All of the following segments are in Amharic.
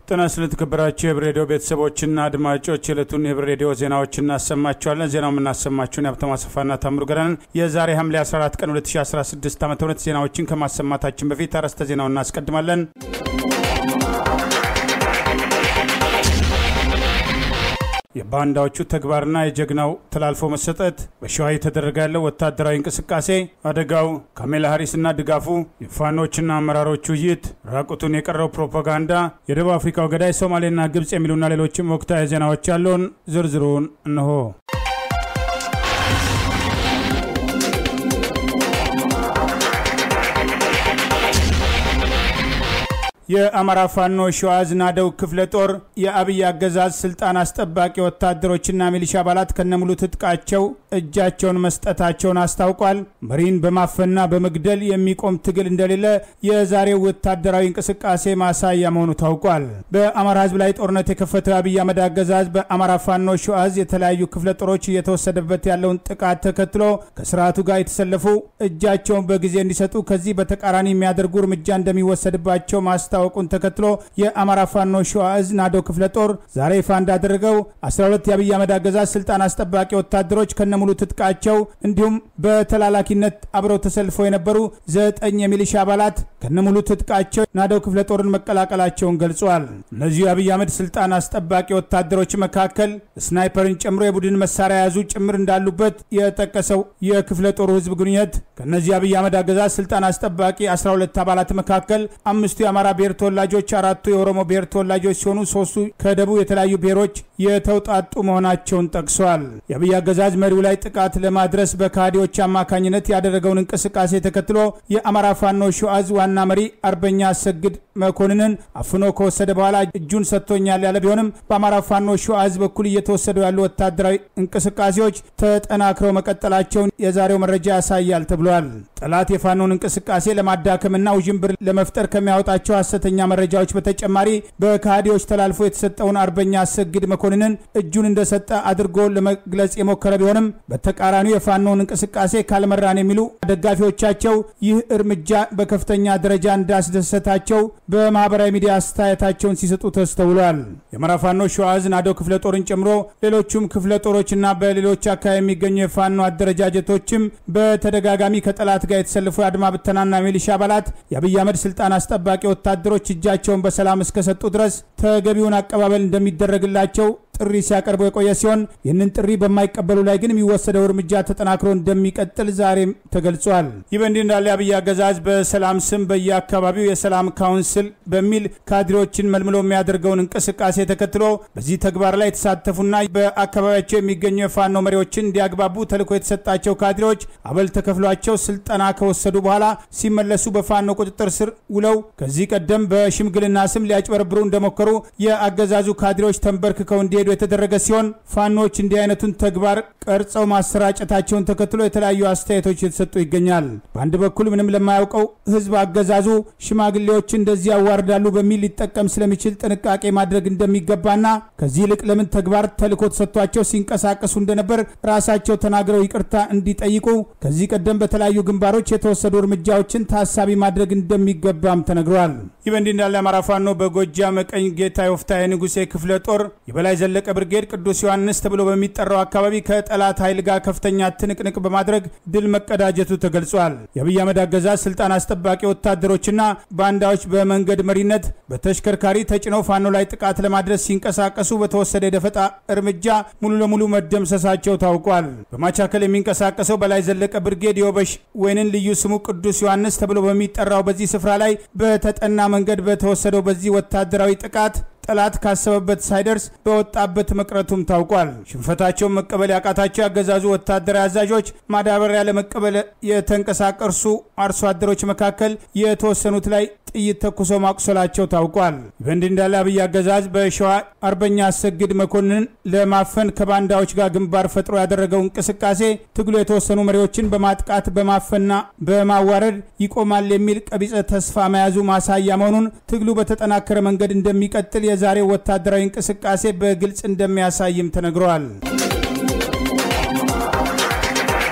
ጤና ስለተከበራችሁ የህብር ሬዲዮ ቤተሰቦችና አድማጮች የዕለቱን የህብር ሬዲዮ ዜናዎች እናሰማችኋለን። ዜናው የምናሰማችሁን የሀብተማ አሰፋና ታምሩ ገረንን። የዛሬ ሐምሌ 14 ቀን 2016 ዓ ም ዜናዎችን ከማሰማታችን በፊት አርዕስተ ዜናውን እናስቀድማለን። የባንዳዎቹ ተግባርና የጀግናው ተላልፎ መሰጠት፣ በሸዋ የተደረገ ያለው ወታደራዊ እንቅስቃሴ፣ አደጋው፣ ካሜላ ሀሪስና ድጋፉ፣ የፋኖችና አመራሮቹ ውይይት፣ ራቁቱን የቀረው ፕሮፓጋንዳ፣ የደቡብ አፍሪካው ገዳይ ሶማሌና ግብፅ የሚሉና ሌሎችም ወቅታዊ ዜናዎች ያለውን ዝርዝሩን እንሆ። የአማራ ፋኖ ሸዋ ዝናደው ክፍለ ጦር የአብይ አገዛዝ ስልጣን አስጠባቂ ወታደሮችና ሚሊሻ አባላት ከነሙሉ ትጥቃቸው እጃቸውን መስጠታቸውን አስታውቋል። መሪን በማፈንና በመግደል የሚቆም ትግል እንደሌለ የዛሬው ወታደራዊ እንቅስቃሴ ማሳያ መሆኑ ታውቋል። በአማራ ሕዝብ ላይ ጦርነት የከፈተው የአብይ አህመድ አገዛዝ በአማራ ፋኖ ሸዋ ዕዝ የተለያዩ ክፍለ ጦሮች እየተወሰደበት ያለውን ጥቃት ተከትሎ ከስርዓቱ ጋር የተሰለፉ እጃቸውን በጊዜ እንዲሰጡ ከዚህ በተቃራኒ የሚያደርጉ እርምጃ እንደሚወሰድባቸው ማስታ ማስታወቁን ተከትሎ የአማራ ፋኖ ሸዋ ዕዝ ናዶ ክፍለ ጦር ዛሬ ይፋ እንዳደረገው 12 የአብይ አህመድ አገዛዝ ስልጣን አስጠባቂ ወታደሮች ከነሙሉ ትጥቃቸው እንዲሁም በተላላኪነት አብረው ተሰልፈው የነበሩ ዘጠኝ የሚሊሻ አባላት ከነሙሉ ትጥቃቸው ናዶ ክፍለ ጦርን መቀላቀላቸውን ገልጿል። እነዚሁ የአብይ አህመድ ስልጣን አስጠባቂ ወታደሮች መካከል ስናይፐርን ጨምሮ የቡድን መሳሪያ የያዙ ጭምር እንዳሉበት የጠቀሰው የክፍለ ጦሩ ህዝብ ግንኙነት ከእነዚህ የአብይ አህመድ አገዛዝ ስልጣን አስጠባቂ 12 አባላት መካከል አምስቱ የአማራ ብሔር ተወላጆች አራቱ የኦሮሞ ብሔር ተወላጆች ሲሆኑ ሶስቱ ከደቡብ የተለያዩ ብሔሮች የተውጣጡ መሆናቸውን ጠቅሷል። የአብይ አገዛዝ መሪው ላይ ጥቃት ለማድረስ በካዲዎች አማካኝነት ያደረገውን እንቅስቃሴ ተከትሎ የአማራ ፋኖ ሸዋ ዕዝ ዋና መሪ አርበኛ አሰግድ መኮንንን አፍኖ ከወሰደ በኋላ እጁን ሰጥቶኛል ያለ ቢሆንም በአማራ ፋኖ ሸዋ ዕዝ በኩል እየተወሰዱ ያሉ ወታደራዊ እንቅስቃሴዎች ተጠናክረው መቀጠላቸውን የዛሬው መረጃ ያሳያል ተብሏል። ጠላት የፋኖን እንቅስቃሴ ለማዳከምና ውዥንብር ለመፍጠር ከሚያወጣቸው ሐሰተኛ መረጃዎች በተጨማሪ በካዲዎች ተላልፎ የተሰጠውን አርበኛ አሰግድ መኮንንን እጁን እንደሰጠ አድርጎ ለመግለጽ የሞከረ ቢሆንም በተቃራኒው የፋኖን እንቅስቃሴ ካልመራን የሚሉ ደጋፊዎቻቸው ይህ እርምጃ በከፍተኛ ደረጃ እንዳስደሰታቸው በማህበራዊ ሚዲያ አስተያየታቸውን ሲሰጡ ተስተውሏል። የአማራ ፋኖ ሸዋ ዕዝ ናዶ ክፍለ ጦርን ጨምሮ ሌሎቹም ክፍለ ጦሮችና በሌሎች አካባቢ የሚገኙ የፋኖ አደረጃጀቶችም በተደጋጋሚ ከጠላት ጋር የተሰለፉ የአድማ ብተናና ሚሊሻ አባላት የአብይ አህመድ ስልጣን አስጠባቂ ወታደሮች እጃቸውን በሰላም እስከሰጡ ድረስ ተገቢውን አቀባበል እንደሚደረግላቸው ጥሪ ሲያቀርቡ የቆየ ሲሆን ይህንን ጥሪ በማይቀበሉ ላይ ግን የሚወሰደው እርምጃ ተጠናክሮ እንደሚቀጥል ዛሬም ተገልጿል። ይህ በእንዲህ እንዳለ የአብይ አገዛዝ በሰላም ስም በየአካባቢው የሰላም ካውንስል በሚል ካድሬዎችን መልምሎ የሚያደርገውን እንቅስቃሴ ተከትሎ በዚህ ተግባር ላይ የተሳተፉና በአካባቢያቸው የሚገኙ የፋኖ መሪዎችን እንዲያግባቡ ተልዕኮ የተሰጣቸው ካድሬዎች አበል ተከፍሏቸው ስልጠና ከወሰዱ በኋላ ሲመለሱ በፋኖ ቁጥጥር ስር ውለው ከዚህ ቀደም በሽምግልና ስም ሊያጭበረብሩ እንደሞከሩ የአገዛዙ ካድሬዎች ተንበርክከው እንዲሄዱ የተደረገ ሲሆን ፋኖች እንዲህ አይነቱን ተግባር ቀርጸው ማሰራጨታቸውን ተከትሎ የተለያዩ አስተያየቶች የተሰጡ ይገኛል። በአንድ በኩል ምንም ለማያውቀው ሕዝብ አገዛዙ ሽማግሌዎች እንደዚህ ያዋርዳሉ በሚል ሊጠቀም ስለሚችል ጥንቃቄ ማድረግ እንደሚገባና ከዚህ ይልቅ ለምን ተግባር ተልዕኮ ተሰጥቷቸው ሲንቀሳቀሱ እንደነበር ራሳቸው ተናግረው ይቅርታ እንዲጠይቁ ከዚህ ቀደም በተለያዩ ግንባሮች የተወሰዱ እርምጃዎችን ታሳቢ ማድረግ እንደሚገባም ተነግሯል። ይህ በእንዲህ እንዳለ አማራ ፋኖ በጎጃም ቀኝ ጌታ የወፍታሔ ንጉሴ ክፍለ ጦር የበላይ ዘለቀ ብርጌድ ቅዱስ ዮሐንስ ተብሎ በሚጠራው አካባቢ ከጠላት ኃይል ጋር ከፍተኛ ትንቅንቅ በማድረግ ድል መቀዳጀቱ ተገልጿል። የአብይ አህመድ አገዛዝ ስልጣን አስጠባቂ ወታደሮችና ባንዳዎች በመንገድ መሪነት በተሽከርካሪ ተጭነው ፋኖ ላይ ጥቃት ለማድረስ ሲንቀሳቀሱ በተወሰደ የደፈጣ እርምጃ ሙሉ ለሙሉ መደምሰሳቸው ታውቋል። በማቻከል የሚንቀሳቀሰው በላይ ዘለቀ ብርጌድ የወበሽ ወይንን ልዩ ስሙ ቅዱስ ዮሐንስ ተብሎ በሚጠራው በዚህ ስፍራ ላይ በተጠና መንገድ በተወሰደው በዚህ ወታደራዊ ጥቃት ጠላት ካሰበበት ሳይደርስ በወጣበት መቅረቱም ታውቋል። ሽንፈታቸውን መቀበል ያቃታቸው ያገዛዙ ወታደራዊ አዛዦች ማዳበሪያ ለመቀበል የተንቀሳቀሱ አርሶ አደሮች መካከል የተወሰኑት ላይ ጥይት ተኩሰው ማቁሰላቸው ታውቋል። በእንዲህ እንዳለ አብይ አገዛዝ በሸዋ አርበኛ አሰግድ መኮንን ለማፈን ከባንዳዎች ጋር ግንባር ፈጥሮ ያደረገው እንቅስቃሴ ትግሉ የተወሰኑ መሪዎችን በማጥቃት በማፈንና በማዋረድ ይቆማል የሚል ቀቢጸ ተስፋ መያዙ ማሳያ መሆኑን ትግሉ በተጠናከረ መንገድ እንደሚቀጥል የዛሬው ወታደራዊ እንቅስቃሴ በግልጽ እንደሚያሳይም ተነግረዋል።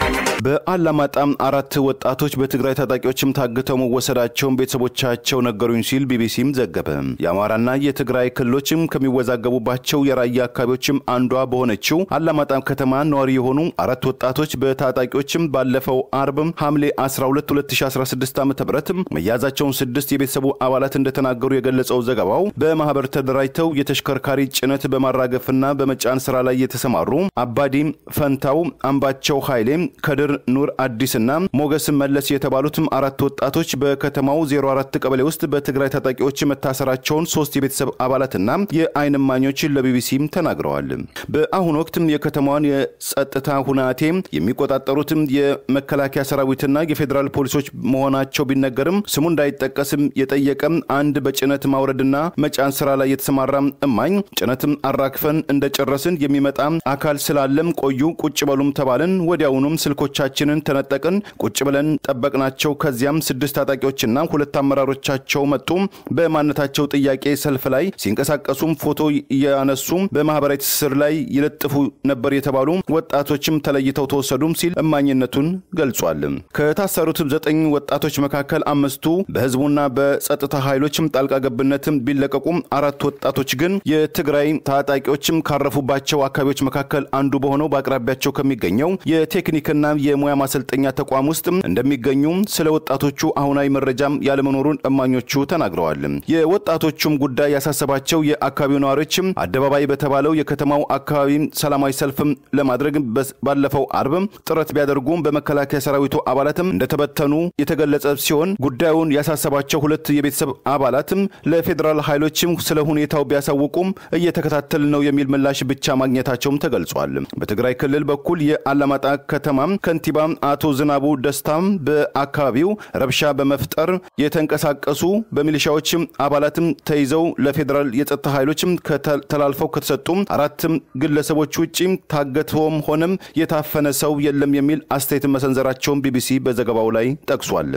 በአላማጣም አራት ወጣቶች በትግራይ ታጣቂዎችም ታግተው መወሰዳቸውን ቤተሰቦቻቸው ነገሩኝ ሲል ቢቢሲም ዘገበ። የአማራና የትግራይ ክልሎችም ከሚወዛገቡባቸው የራያ አካባቢዎችም አንዷ በሆነችው አላማጣ ከተማ ነዋሪ የሆኑ አራት ወጣቶች በታጣቂዎችም ባለፈው አርብ ሐምሌ 12 2016 ዓ ም መያዛቸውን ስድስት የቤተሰቡ አባላት እንደተናገሩ የገለጸው ዘገባው በማህበር ተደራጅተው የተሽከርካሪ ጭነት በማራገፍና በመጫን ስራ ላይ የተሰማሩ አባዲ ፈንታው፣ አምባቸው ኃይሌ፣ ከድር ኑር አዲስና ሞገስ መለስ የተባሉትም አራት ወጣቶች በከተማው 04 ቀበሌ ውስጥ በትግራይ ታጣቂዎች መታሰራቸውን ሶስት የቤተሰብ አባላትና የአይን እማኞችን ለቢቢሲም ተናግረዋል። በአሁኑ ወቅትም የከተማዋን የጸጥታ ሁናቴ የሚቆጣጠሩትም የመከላከያ ሰራዊትና የፌዴራል ፖሊሶች መሆናቸው ቢነገርም ስሙ እንዳይጠቀስም የጠየቀም አንድ በጭነት ማውረድና መጫን ስራ ላይ የተሰማራ እማኝ ጭነትም አራክፈን እንደጨረስን የሚመጣ አካል ስላለም ቆዩ ቁጭ በሉም ተባልን። ወዲያውኑም ስልኮቻችንን ተነጠቅን። ቁጭ ብለን ጠበቅናቸው። ከዚያም ስድስት ታጣቂዎችና ሁለት አመራሮቻቸው መጡ። በማንነታቸው ጥያቄ ሰልፍ ላይ ሲንቀሳቀሱም ፎቶ እያነሱ በማህበራዊ ትስስር ላይ ይለጥፉ ነበር የተባሉ ወጣቶችም ተለይተው ተወሰዱም ሲል እማኝነቱን ገልጿል። ከታሰሩትም ዘጠኝ ወጣቶች መካከል አምስቱ በህዝቡና በጸጥታ ኃይሎችም ጣልቃ ገብነትም ቢለቀቁም አራት ወጣቶች ግን የትግራይ ታጣቂዎችም ካረፉባቸው አካባቢዎች መካከል አንዱ በሆነው በአቅራቢያቸው ከሚገኘው የቴክኒክና የሙያ ማሰልጠኛ ተቋም ውስጥ እንደሚገኙ ስለ ወጣቶቹ አሁናዊ መረጃም ያለመኖሩን እማኞቹ ተናግረዋል። የወጣቶቹም ጉዳይ ያሳሰባቸው የአካባቢው ነዋሪዎችም አደባባይ በተባለው የከተማው አካባቢ ሰላማዊ ሰልፍም ለማድረግ ባለፈው አርብ ጥረት ቢያደርጉም በመከላከያ ሰራዊቱ አባላትም እንደተበተኑ የተገለጸ ሲሆን ጉዳዩን ያሳሰባቸው ሁለት የቤተሰብ አባላትም ለፌዴራል ኃይሎችም ስለ ሁኔታው ቢያሳውቁም እየተከታተል ነው የሚል ምላሽ ብቻ ማግኘታቸውም ተገልጿል። በትግራይ ክልል በኩል የአላማጣ ከተማ ከንቲባ አቶ ዝናቡ ደስታም በአካባቢው ረብሻ በመፍጠር የተንቀሳቀሱ በሚሊሻዎችም አባላትም ተይዘው ለፌዴራል የጸጥታ ኃይሎችም ተላልፈው ከተሰጡ አራትም ግለሰቦች ውጪ ታገተውም ሆነም የታፈነ ሰው የለም የሚል አስተያየት መሰንዘራቸውን ቢቢሲ በዘገባው ላይ ጠቅሷል።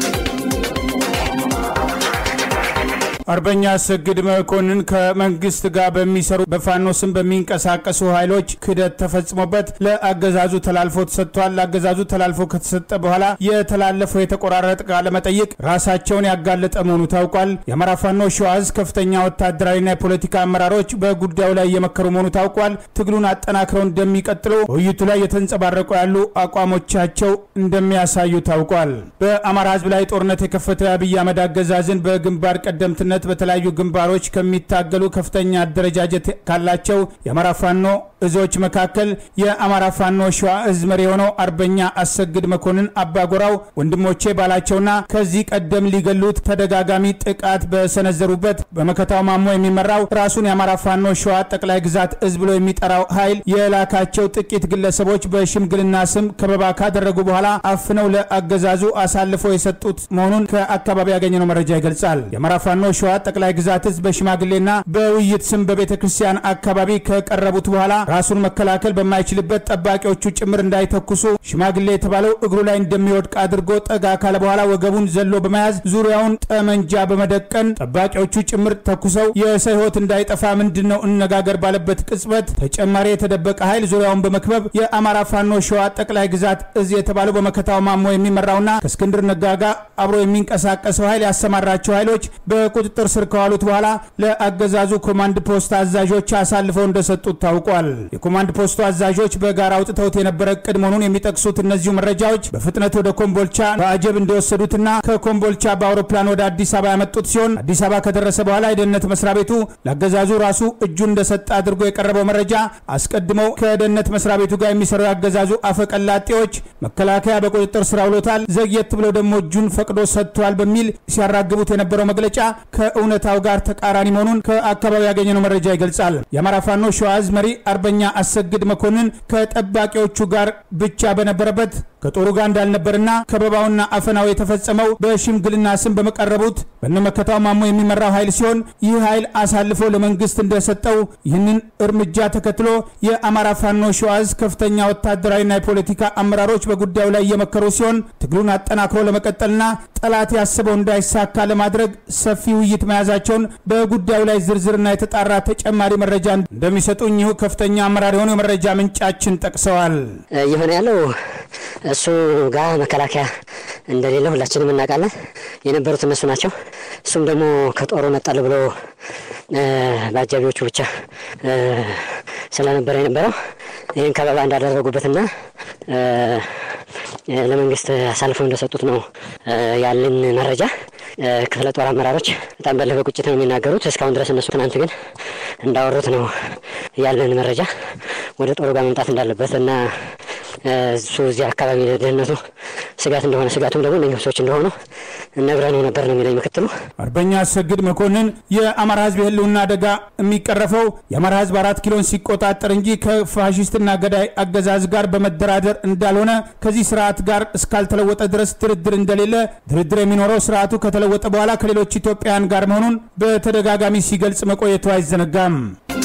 አርበኛ አሰግድ መኮንን ከመንግስት ጋር በሚሰሩ በፋኖ ስም በሚንቀሳቀሱ ኃይሎች ክህደት ተፈጽሞበት ለአገዛዙ ተላልፎ ተሰጥቷል። ለአገዛዙ ተላልፎ ከተሰጠ በኋላ የተላለፈው የተቆራረጠ ቃለ መጠይቅ ራሳቸውን ያጋለጠ መሆኑ ታውቋል። የአማራ ፋኖ ሸዋዝ ከፍተኛ ወታደራዊና የፖለቲካ አመራሮች በጉዳዩ ላይ እየመከሩ መሆኑ ታውቋል። ትግሉን አጠናክረው እንደሚቀጥሉ በውይይቱ ላይ የተንጸባረቁ ያሉ አቋሞቻቸው እንደሚያሳዩ ታውቋል። በአማራ ህዝብ ላይ ጦርነት የከፈተው የአብይ አህመድ አገዛዝን በግንባር ቀደምትነት በተለያዩ ግንባሮች ከሚታገሉ ከፍተኛ አደረጃጀት ካላቸው የአማራ ፋኖ እዞች መካከል የአማራ ፋኖ ሸዋ እዝ መሪ የሆነው አርበኛ አሰግድ መኮንን አባጎራው ወንድሞቼ ባላቸውና ከዚህ ቀደም ሊገሉት ተደጋጋሚ ጥቃት በሰነዘሩበት በመከታው ማሞ የሚመራው ራሱን የአማራ ፋኖ ሸዋ ጠቅላይ ግዛት እዝ ብሎ የሚጠራው ኃይል የላካቸው ጥቂት ግለሰቦች በሽምግልና ስም ከበባ ካደረጉ በኋላ አፍነው ለአገዛዙ አሳልፈው የሰጡት መሆኑን ከአካባቢ ያገኘነው መረጃ ይገልጻል። የአማራ ፋኖ ሸዋ ጠቅላይ ግዛት እዝ በሽማግሌና በውይይት ስም በቤተ ክርስቲያን አካባቢ ከቀረቡት በኋላ ራሱን መከላከል በማይችልበት ጠባቂዎቹ ጭምር እንዳይተኩሱ ሽማግሌ የተባለው እግሩ ላይ እንደሚወድቅ አድርጎ ጠጋ ካለ በኋላ ወገቡን ዘሎ በመያዝ ዙሪያውን ጠመንጃ በመደቀን ጠባቂዎቹ ጭምር ተኩሰው የሰው ሕይወት እንዳይጠፋ ምንድን ነው እነጋገር ባለበት ቅጽበት ተጨማሪ የተደበቀ ኃይል ዙሪያውን በመክበብ የአማራ ፋኖ ሸዋ ጠቅላይ ግዛት እዝ የተባለው በመከታው ማሞ የሚመራውና ከእስክንድር ነጋ ጋር አብሮ የሚንቀሳቀሰው ኃይል ያሰማራቸው ኃይሎች በቁጥጥር ስር ከዋሉት በኋላ ለአገዛዙ ኮማንድ ፖስት አዛዦች አሳልፈው እንደሰጡት ታውቋል። የኮማንድ ፖስቱ አዛዦች በጋራ አውጥተውት የነበረ እቅድ መሆኑን የሚጠቅሱት እነዚሁ መረጃዎች በፍጥነት ወደ ኮምቦልቻ በአጀብ እንደወሰዱትና ከኮምቦልቻ በአውሮፕላን ወደ አዲስ አበባ ያመጡት ሲሆን አዲስ አበባ ከደረሰ በኋላ የደህንነት መስሪያ ቤቱ ለአገዛዙ ራሱ እጁን እንደሰጠ አድርጎ የቀረበው መረጃ አስቀድመው ከደህንነት መስሪያ ቤቱ ጋር የሚሰሩ የአገዛዙ አፈቀላጤዎች መከላከያ በቁጥጥር ስር አውሎታል፣ ዘግየት ብለው ደግሞ እጁን ፈቅዶ ሰጥቷል በሚል ሲያራግቡት የነበረው መግለጫ ከእውነታው ጋር ተቃራኒ መሆኑን ከአካባቢ ያገኘነው መረጃ ይገልጻል። የአማራ ፋኖ ሸዋ ዕዝ መሪ አርበኛ አሰግድ መኮንን ከጠባቂዎቹ ጋር ብቻ በነበረበት ከጦሩ ጋር እንዳልነበርና ከበባውና አፈናው የተፈጸመው በሽምግልና ስም በመቀረቡት በነመከታው ማሞ የሚመራው ኃይል ሲሆን ይህ ኃይል አሳልፎ ለመንግስት እንደሰጠው ይህንን እርምጃ ተከትሎ የአማራ ፋኖ ሸዋ ዕዝ ከፍተኛ ወታደራዊና የፖለቲካ አመራሮች በጉዳዩ ላይ እየመከሩ ሲሆን ትግሉን አጠናክሮ ለመቀጠልና ጠላት ያስበው እንዳይሳካ ለማድረግ ሰፊ ውይይት መያዛቸውን በጉዳዩ ላይ ዝርዝርና የተጣራ ተጨማሪ መረጃ እንደሚሰጡ እኚሁ ከፍተኛ አመራር የሆኑ የመረጃ ምንጫችን ጠቅሰዋል። እየሆነ ያለው እሱ ጋር መከላከያ እንደሌለ ሁላችንም እናውቃለን። የነበሩት እነሱ ናቸው። እሱም ደግሞ ከጦሩ ነጠል ብሎ በአጃቢዎቹ ብቻ ስለነበረ የነበረው ይህን ከበባ እንዳደረጉበትና ለመንግስት አሳልፈው እንደሰጡት ነው ያለን መረጃ። ክፍለ ጦር አመራሮች በጣም በለፈ ቁጭት ነው የሚናገሩት እስካሁን ድረስ እነሱ ትናንት ግን እንዳወሩት ነው ያለን መረጃ ወደ ጦሩ ጋር መምጣት እንዳለበት እና እሱ እዚህ አካባቢ ደህንነቱ ስጋት እንደሆነ ስጋቱም ደግሞ እነኝህ ሰዎች እንደሆኑ ነግረነው ነበር ነው የሚለኝ ምክትሉ አርበኛ አሰግድ መኮንን የአማራ ህዝብ የህልውና አደጋ የሚቀረፈው የአማራ ህዝብ አራት ኪሎን ሲቆጣጠር እንጂ ከፋሽስትና ገዳይ አገዛዝ ጋር በመደራደር እንዳልሆነ ከዚህ ስርዓት ጋር እስካልተለወጠ ድረስ ድርድር እንደሌለ ድርድር የሚኖረው ስርዓቱ ከተለወጠ በኋላ ከሌሎች ኢትዮጵያውያን ጋር መሆኑን በተደጋጋሚ ሲገልጽ መቆየቱ አይዘነጋም።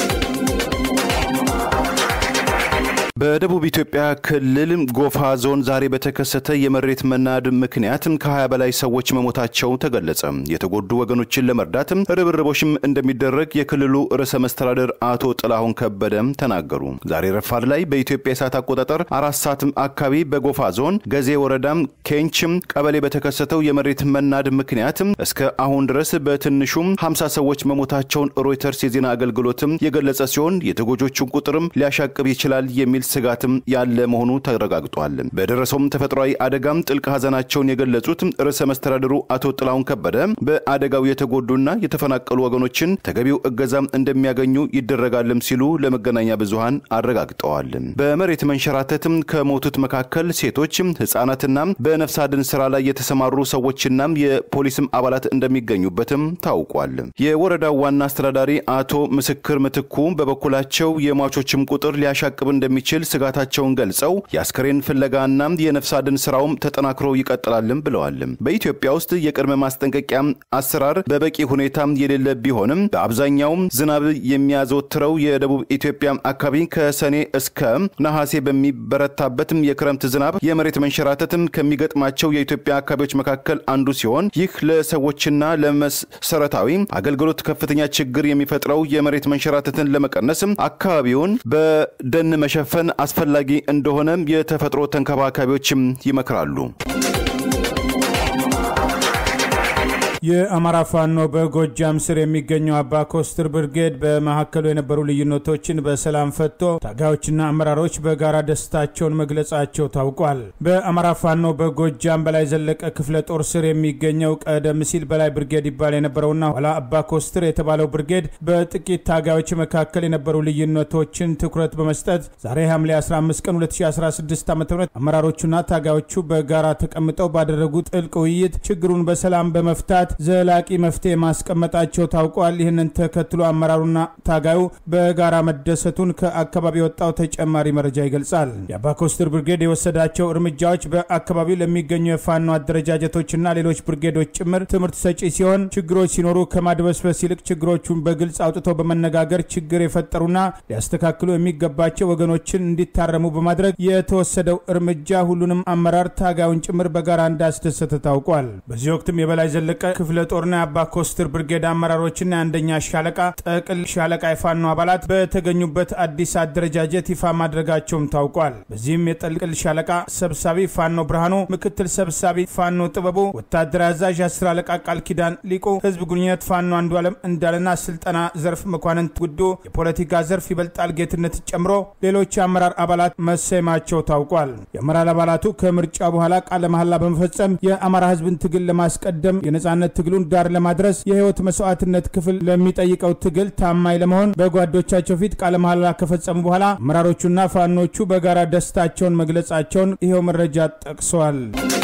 በደቡብ ኢትዮጵያ ክልል ጎፋ ዞን ዛሬ በተከሰተ የመሬት መናድ ምክንያት ከ20 በላይ ሰዎች መሞታቸው ተገለጸ። የተጎዱ ወገኖችን ለመርዳት ርብርቦችም እንደሚደረግ የክልሉ ርዕሰ መስተዳደር አቶ ጥላሁን ከበደም ተናገሩ። ዛሬ ረፋድ ላይ በኢትዮጵያ የሰዓት አቆጣጠር አራት ሰዓት አካባቢ በጎፋ ዞን ገዜ ወረዳም ኬንችም ቀበሌ በተከሰተው የመሬት መናድ ምክንያት እስከ አሁን ድረስ በትንሹም 50 ሰዎች መሞታቸውን ሮይተርስ የዜና አገልግሎትም የገለጸ ሲሆን የተጎጆቹን ቁጥርም ሊያሻቅብ ይችላል የሚል ስጋትም ያለ መሆኑ ተረጋግጧል። በደረሰውም ተፈጥሯዊ አደጋም ጥልቅ ሐዘናቸውን የገለጹት ርዕሰ መስተዳድሩ አቶ ጥላሁን ከበደ በአደጋው የተጎዱና የተፈናቀሉ ወገኖችን ተገቢው እገዛም እንደሚያገኙ ይደረጋልም ሲሉ ለመገናኛ ብዙሃን አረጋግጠዋል። በመሬት መንሸራተትም ከሞቱት መካከል ሴቶች፣ ህጻናትና በነፍስ አድን ስራ ላይ የተሰማሩ ሰዎችና የፖሊስም አባላት እንደሚገኙበትም ታውቋል። የወረዳው ዋና አስተዳዳሪ አቶ ምስክር ምትኩ በበኩላቸው የሟቾችም ቁጥር ሊያሻቅብ እንደሚችል ስጋታቸውን ገልጸው የአስከሬን ፍለጋና የነፍስ አድን ስራውም ተጠናክሮ ይቀጥላልም ብለዋል። በኢትዮጵያ ውስጥ የቅድመ ማስጠንቀቂያ አሰራር በበቂ ሁኔታ የሌለ ቢሆንም በአብዛኛውም ዝናብ የሚያዘወትረው የደቡብ ኢትዮጵያ አካባቢ ከሰኔ እስከ ነሐሴ በሚበረታበትም የክረምት ዝናብ የመሬት መንሸራተትም ከሚገጥማቸው የኢትዮጵያ አካባቢዎች መካከል አንዱ ሲሆን ይህ ለሰዎችና ለመሰረታዊ አገልግሎት ከፍተኛ ችግር የሚፈጥረው የመሬት መንሸራተትን ለመቀነስ አካባቢውን በደን መሸፈን አስፈላጊ እንደሆነም የተፈጥሮ ተንከባካቢዎችም ይመክራሉ። የአማራ ፋኖ በጎጃም ስር የሚገኘው አባ ኮስትር ብርጌድ በመካከሉ የነበሩ ልዩነቶችን በሰላም ፈቶ ታጋዮችና አመራሮች በጋራ ደስታቸውን መግለጻቸው ታውቋል። በአማራ ፋኖ በጎጃም በላይ ዘለቀ ክፍለ ጦር ስር የሚገኘው ቀደም ሲል በላይ ብርጌድ ይባል የነበረውና ኋላ አባ ኮስትር የተባለው ብርጌድ በጥቂት ታጋዮች መካከል የነበሩ ልዩነቶችን ትኩረት በመስጠት ዛሬ ሐምሌ 15 ቀን 2016 ዓ ም አመራሮቹና ታጋዮቹ በጋራ ተቀምጠው ባደረጉት ጥልቅ ውይይት ችግሩን በሰላም በመፍታት ዘላቂ መፍትሄ ማስቀመጣቸው ታውቋል። ይህንን ተከትሎ አመራሩና ታጋዩ በጋራ መደሰቱን ከአካባቢ የወጣው ተጨማሪ መረጃ ይገልጻል። የአባኮስትር ብርጌድ የወሰዳቸው እርምጃዎች በአካባቢው ለሚገኙ የፋኖ አደረጃጀቶችና ሌሎች ብርጌዶች ጭምር ትምህርት ሰጪ ሲሆን ችግሮች ሲኖሩ ከማድበስበስ ይልቅ ችግሮቹን በግልጽ አውጥተው በመነጋገር ችግር የፈጠሩና ሊያስተካክሉ የሚገባቸው ወገኖችን እንዲታረሙ በማድረግ የተወሰደው እርምጃ ሁሉንም አመራር ታጋዩን ጭምር በጋራ እንዳስደሰተ ታውቋል። በዚህ ወቅትም የበላይ ዘለቀ ክፍለ ጦርና የአባ ኮስትር ብርጌድ አመራሮችና የአንደኛ ሻለቃ ጠቅል ሻለቃ የፋኖ አባላት በተገኙበት አዲስ አደረጃጀት ይፋ ማድረጋቸውም ታውቋል። በዚህም የጠቅል ሻለቃ ሰብሳቢ ፋኖ ብርሃኑ፣ ምክትል ሰብሳቢ ፋኖ ጥበቡ፣ ወታደራዊ አዛዥ አስር አለቃ ቃል ኪዳን ሊቁ፣ ህዝብ ግንኙነት ፋኖ አንዱ ዓለም እንዳለና ስልጠና ዘርፍ መኳንንት ጉዱ፣ የፖለቲካ ዘርፍ ይበልጣል ጌትነት ጨምሮ ሌሎች የአመራር አባላት መሰየማቸው ታውቋል። የአመራር አባላቱ ከምርጫ በኋላ ቃለ መሐላ በመፈጸም የአማራ ህዝብን ትግል ለማስቀደም የነጻነት ትግሉን ዳር ለማድረስ የህይወት መስዋዕትነት ክፍል ለሚጠይቀው ትግል ታማኝ ለመሆን በጓዶቻቸው ፊት ቃለ መሐላ ከፈጸሙ በኋላ አመራሮቹና ፋኖቹ በጋራ ደስታቸውን መግለጻቸውን ይኸው መረጃ ጠቅሰዋል።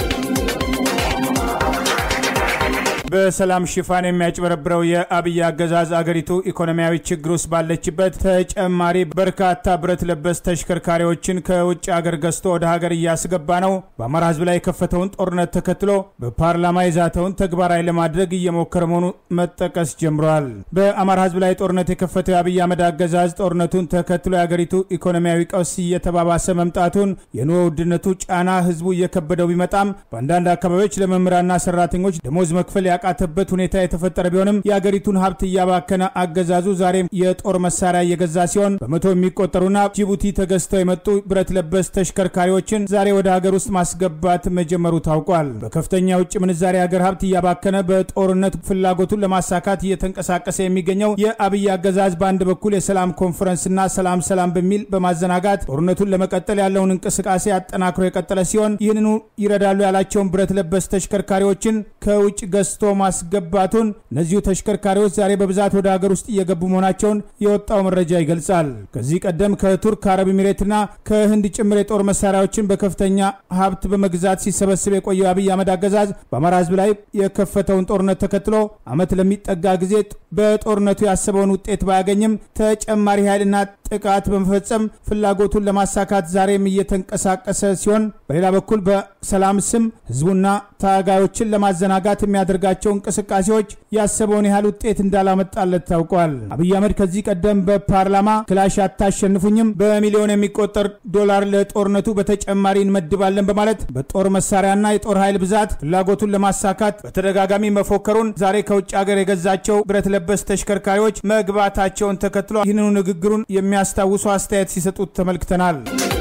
በሰላም ሽፋን የሚያጭበረብረው የአብይ አገዛዝ አገሪቱ ኢኮኖሚያዊ ችግር ውስጥ ባለችበት ተጨማሪ በርካታ ብረት ለበስ ተሽከርካሪዎችን ከውጭ ሀገር ገዝቶ ወደ ሀገር እያስገባ ነው። በአማራ ህዝብ ላይ የከፈተውን ጦርነት ተከትሎ በፓርላማ የዛተውን ተግባራዊ ለማድረግ እየሞከረ መሆኑ መጠቀስ ጀምሯል። በአማራ ህዝብ ላይ ጦርነት የከፈተው የአብይ አህመድ አገዛዝ ጦርነቱን ተከትሎ የአገሪቱ ኢኮኖሚያዊ ቀውስ እየተባባሰ መምጣቱን፣ የኑሮ ውድነቱ ጫና ህዝቡ እየከበደው ቢመጣም በአንዳንድ አካባቢዎች ለመምህራንና ሰራተኞች ደሞዝ መክፈል ያቃተበት ሁኔታ የተፈጠረ ቢሆንም የአገሪቱን ሀብት እያባከነ አገዛዙ ዛሬም የጦር መሳሪያ እየገዛ ሲሆን በመቶ የሚቆጠሩና ጅቡቲ ተገዝተው የመጡ ብረት ለበስ ተሽከርካሪዎችን ዛሬ ወደ ሀገር ውስጥ ማስገባት መጀመሩ ታውቋል። በከፍተኛ ውጭ ምንዛሬ ሀገር ሀብት እያባከነ በጦርነት ፍላጎቱን ለማሳካት እየተንቀሳቀሰ የሚገኘው የአብይ አገዛዝ በአንድ በኩል የሰላም ኮንፈረንስና ሰላም ሰላም በሚል በማዘናጋት ጦርነቱን ለመቀጠል ያለውን እንቅስቃሴ አጠናክሮ የቀጠለ ሲሆን ይህንኑ ይረዳሉ ያላቸውን ብረት ለበስ ተሽከርካሪዎችን ከውጭ ገዝቶ ማስገባቱን እነዚሁ ተሽከርካሪዎች ዛሬ በብዛት ወደ ሀገር ውስጥ እየገቡ መሆናቸውን የወጣው መረጃ ይገልጻል። ከዚህ ቀደም ከቱርክ አረብ ኤሚሬትና ከህንድ ጭምር የጦር መሳሪያዎችን በከፍተኛ ሀብት በመግዛት ሲሰበስብ የቆየው አብይ አህመድ አገዛዝ በአማራ ህዝብ ላይ የከፈተውን ጦርነት ተከትሎ ዓመት ለሚጠጋ ጊዜ በጦርነቱ ያሰበውን ውጤት ባያገኝም ተጨማሪ ኃይልና ጥቃት በመፈጸም ፍላጎቱን ለማሳካት ዛሬም እየተንቀሳቀሰ ሲሆን በሌላ በኩል በሰላም ስም ህዝቡና ታጋዮችን ለማዘናጋት የሚያደርጋቸው እንቅስቃሴዎች ያሰበውን ያህል ውጤት እንዳላመጣለት ታውቋል። አብይ አህመድ ከዚህ ቀደም በፓርላማ ክላሽ አታሸንፉኝም፣ በሚሊዮን የሚቆጠር ዶላር ለጦርነቱ በተጨማሪ እንመድባለን በማለት በጦር መሳሪያና የጦር ኃይል ብዛት ፍላጎቱን ለማሳካት በተደጋጋሚ መፎከሩን ዛሬ ከውጭ ሀገር የገዛቸው ብረት ለበስ ተሽከርካሪዎች መግባታቸውን ተከትሎ ይህንኑ ንግግሩን የሚያስታውሱ አስተያየት ሲሰጡት ተመልክተናል።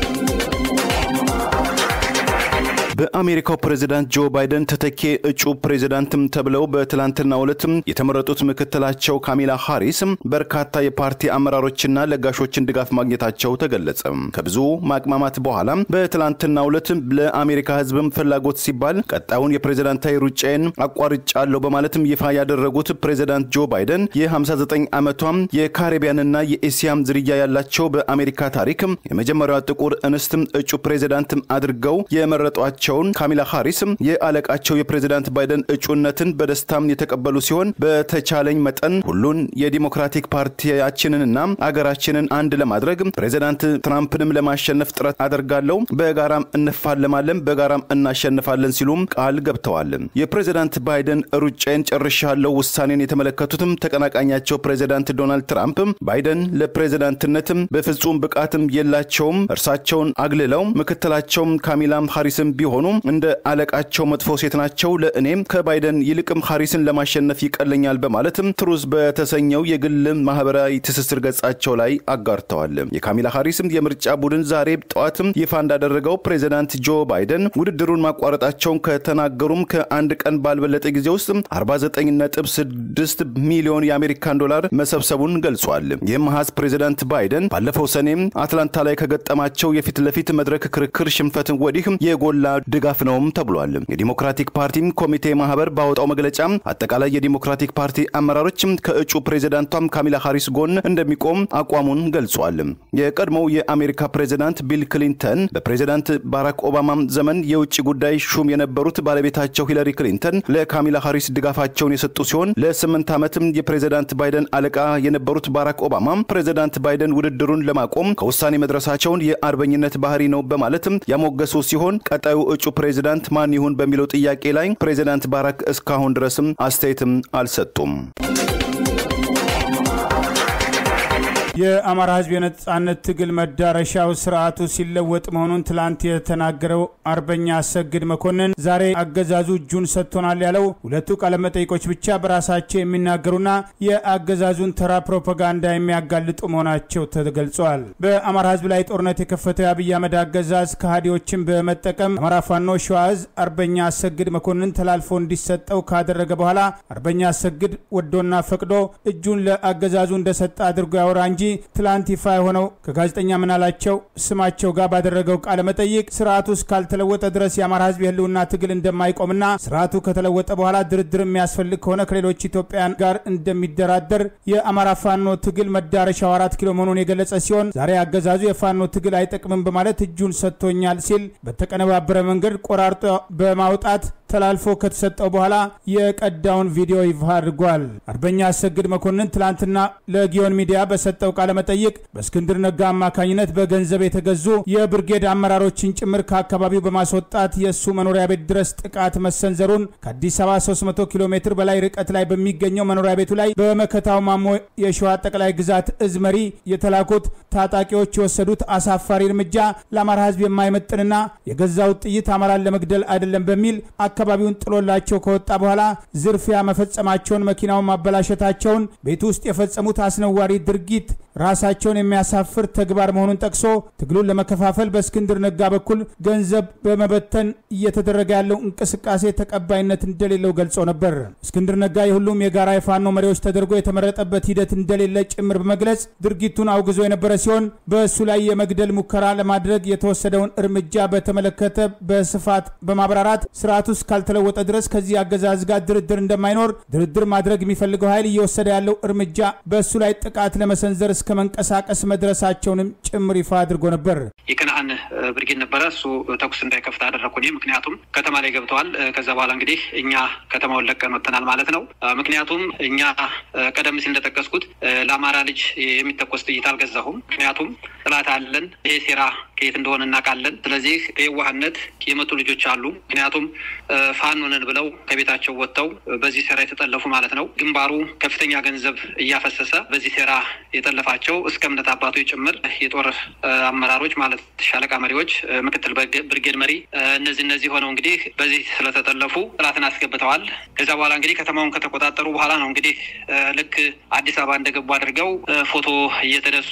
በአሜሪካው ፕሬዚዳንት ጆ ባይደን ተተኪ እጩ ፕሬዚዳንትም ተብለው በትላንትናው ዕለትም የተመረጡት ምክትላቸው ካሚላ ሃሪስ በርካታ የፓርቲ አመራሮችና ለጋሾችን ድጋፍ ማግኘታቸው ተገለጸ። ከብዙ ማቅማማት በኋላ በትላንትናው ዕለት ለአሜሪካ ሕዝብም ፍላጎት ሲባል ቀጣዩን የፕሬዚዳንታዊ ሩጫዬን አቋርጫለሁ በማለትም ይፋ ያደረጉት ፕሬዚዳንት ጆ ባይደን የ59 ዓመቷም የካሪቢያንና የኤስያም ዝርያ ያላቸው በአሜሪካ ታሪክ የመጀመሪያዋ ጥቁር እንስትም እጩ ፕሬዚዳንት አድርገው የመረጧቸው ቸውን ካሚላ ሃሪስ የአለቃቸው የፕሬዚዳንት ባይደን እጩነትን በደስታም የተቀበሉ ሲሆን በተቻለኝ መጠን ሁሉን የዲሞክራቲክ ፓርቲያችንንና አገራችንን አንድ ለማድረግ ፕሬዚዳንት ትራምፕንም ለማሸነፍ ጥረት አደርጋለሁ፣ በጋራም እንፋለማለን፣ በጋራም እናሸንፋለን ሲሉም ቃል ገብተዋል። የፕሬዚዳንት ባይደን ሩጫዬን ጨርሻለሁ ውሳኔን የተመለከቱትም ተቀናቃኛቸው ፕሬዚዳንት ዶናልድ ትራምፕ ባይደን ለፕሬዚዳንትነትም በፍጹም ብቃትም የላቸውም፣ እርሳቸውን አግልለው ምክትላቸውም ካሚላም ሃሪስም ቢሆኑ እንደ አለቃቸው መጥፎ ሴት ናቸው። ለእኔም ከባይደን ይልቅም ሃሪስን ለማሸነፍ ይቀለኛል በማለትም ትሩዝ በተሰኘው የግል ማህበራዊ ትስስር ገጻቸው ላይ አጋርተዋል። የካሚላ ሃሪስም የምርጫ ቡድን ዛሬ ጠዋትም ይፋ እንዳደረገው ፕሬዚዳንት ጆ ባይደን ውድድሩን ማቋረጣቸውን ከተናገሩም ከአንድ ቀን ባልበለጠ ጊዜ ውስጥ 49.6 ሚሊዮን የአሜሪካን ዶላር መሰብሰቡን ገልጿል። ይህም ሀዝ ፕሬዚዳንት ባይደን ባለፈው ሰኔም አትላንታ ላይ ከገጠማቸው የፊት ለፊት መድረክ ክርክር ሽንፈትን ወዲህ የጎላ ድጋፍ ነውም ተብሏል። የዲሞክራቲክ ፓርቲ ኮሚቴ ማህበር ባወጣው መግለጫ አጠቃላይ የዲሞክራቲክ ፓርቲ አመራሮችም ከእጩ ፕሬዚዳንቷም ካሚላ ሃሪስ ጎን እንደሚቆም አቋሙን ገልጿል። የቀድሞው የአሜሪካ ፕሬዚዳንት ቢል ክሊንተን በፕሬዚዳንት ባራክ ኦባማ ዘመን የውጭ ጉዳይ ሹም የነበሩት ባለቤታቸው ሂለሪ ክሊንተን ለካሚላ ሃሪስ ድጋፋቸውን የሰጡ ሲሆን ለስምንት ዓመትም የፕሬዚዳንት ባይደን አለቃ የነበሩት ባራክ ኦባማ ፕሬዚዳንት ባይደን ውድድሩን ለማቆም ከውሳኔ መድረሳቸውን የአርበኝነት ባህሪ ነው በማለትም ያሞገሱ ሲሆን ቀጣዩ እጩ ፕሬዚዳንት ማን ይሁን በሚለው ጥያቄ ላይ ፕሬዚዳንት ባራክ እስካሁን ድረስም አስተያየትም አልሰጡም። የአማራ ሕዝብ የነጻነት ትግል መዳረሻው ስርዓቱ ሲለወጥ መሆኑን ትላንት የተናገረው አርበኛ አሰግድ መኮንን ዛሬ አገዛዙ እጁን ሰጥቶናል ያለው ሁለቱ ቃለመጠይቆች ብቻ በራሳቸው የሚናገሩና የአገዛዙን ተራ ፕሮፓጋንዳ የሚያጋልጡ መሆናቸው ተገልጿል። በአማራ ሕዝብ ላይ ጦርነት የከፈተው የአብይ አህመድ አገዛዝ ከሃዲዎችን በመጠቀም አማራ ፋኖ ሸዋ ዕዝ አርበኛ አሰግድ መኮንን ተላልፎ እንዲሰጠው ካደረገ በኋላ አርበኛ አሰግድ ወዶና ፈቅዶ እጁን ለአገዛዙ እንደሰጠ አድርጎ ያወራ እንጂ ትላንት ይፋ የሆነው ከጋዜጠኛ ምናላቸው ስማቸው ጋር ባደረገው ቃለ መጠይቅ ስርዓቱ እስካልተለወጠ ድረስ የአማራ ህዝብ የህልውና ትግል እንደማይቆምና ስርዓቱ ከተለወጠ በኋላ ድርድር የሚያስፈልግ ከሆነ ከሌሎች ኢትዮጵያን ጋር እንደሚደራደር የአማራ ፋኖ ትግል መዳረሻው አራት ኪሎ መሆኑን የገለጸ ሲሆን ዛሬ አገዛዙ የፋኖ ትግል አይጠቅምም በማለት እጁን ሰጥቶኛል ሲል በተቀነባበረ መንገድ ቆራርጦ በማውጣት ተላልፎ ከተሰጠው በኋላ የቀዳውን ቪዲዮ ይፋ አድርጓል። አርበኛ አሰግድ መኮንን ትላንትና ለጊዮን ሚዲያ በሰጠው ቃለመጠይቅ በእስክንድር ነጋ አማካኝነት በገንዘብ የተገዙ የብርጌድ አመራሮችን ጭምር ከአካባቢው በማስወጣት የእሱ መኖሪያ ቤት ድረስ ጥቃት መሰንዘሩን ከአዲስ አበባ 300 ኪሎ ሜትር በላይ ርቀት ላይ በሚገኘው መኖሪያ ቤቱ ላይ በመከታው ማሞ የሸዋ ጠቅላይ ግዛት እዝ መሪ የተላኩት ታጣቂዎች የወሰዱት አሳፋሪ እርምጃ ለአማራ ሕዝብ የማይመጥንና የገዛውት ጥይት አማራን ለመግደል አይደለም በሚል አካባቢውን ጥሎላቸው ከወጣ በኋላ ዝርፊያ መፈጸማቸውን፣ መኪናውን ማበላሸታቸውን፣ ቤት ውስጥ የፈጸሙት አስነዋሪ ድርጊት ራሳቸውን የሚያሳፍር ተግባር መሆኑን ጠቅሶ ትግሉን ለመከፋፈል በእስክንድር ነጋ በኩል ገንዘብ በመበተን እየተደረገ ያለው እንቅስቃሴ ተቀባይነት እንደሌለው ገልጾ ነበር። እስክንድር ነጋ የሁሉም የጋራ የፋኖ መሪዎች ተደርጎ የተመረጠበት ሂደት እንደሌለ ጭምር በመግለጽ ድርጊቱን አውግዞ የነበረ ሲሆን በእሱ ላይ የመግደል ሙከራ ለማድረግ የተወሰደውን እርምጃ በተመለከተ በስፋት በማብራራት ስርዓቱ እስካልተለወጠ ድረስ ከዚህ አገዛዝ ጋር ድርድር እንደማይኖር፣ ድርድር ማድረግ የሚፈልገው ኃይል እየወሰደ ያለው እርምጃ በእሱ ላይ ጥቃት ለመሰንዘር እስከ መንቀሳቀስ መድረሳቸውንም ጭምር ይፋ አድርጎ ነበር። የከነአን ብርጌድ ነበረ። እሱ ተኩስ እንዳይከፍት አደረግኩ እኔ። ምክንያቱም ከተማ ላይ ገብተዋል። ከዛ በኋላ እንግዲህ እኛ ከተማውን ለቀን ወጥተናል ማለት ነው። ምክንያቱም እኛ ቀደም ሲል እንደጠቀስኩት ለአማራ ልጅ የሚተኮስ ጥይት አልገዛሁም። ምክንያቱም ጥላት አለን። ይሄ ሴራ ከየት እንደሆነ እናውቃለን። ስለዚህ የዋህነት የመጡ ልጆች አሉ። ምክንያቱም ፋኖ ነን ብለው ከቤታቸው ወጥተው በዚህ ሴራ የተጠለፉ ማለት ነው። ግንባሩ ከፍተኛ ገንዘብ እያፈሰሰ በዚህ ሴራ የጠለፋቸው እስከ እምነት አባቶች ጭምር የጦር አመራሮች ማለት ሻለቃ መሪዎች፣ ምክትል ብርጌድ መሪ እነዚህ እነዚህ ሆነው እንግዲህ በዚህ ስለተጠለፉ ጥላትን አስገብተዋል። ከዛ በኋላ እንግዲህ ከተማውን ከተቆጣጠሩ በኋላ ነው እንግዲህ ልክ አዲስ አበባ እንደገቡ አድርገው ፎቶ እየተነሱ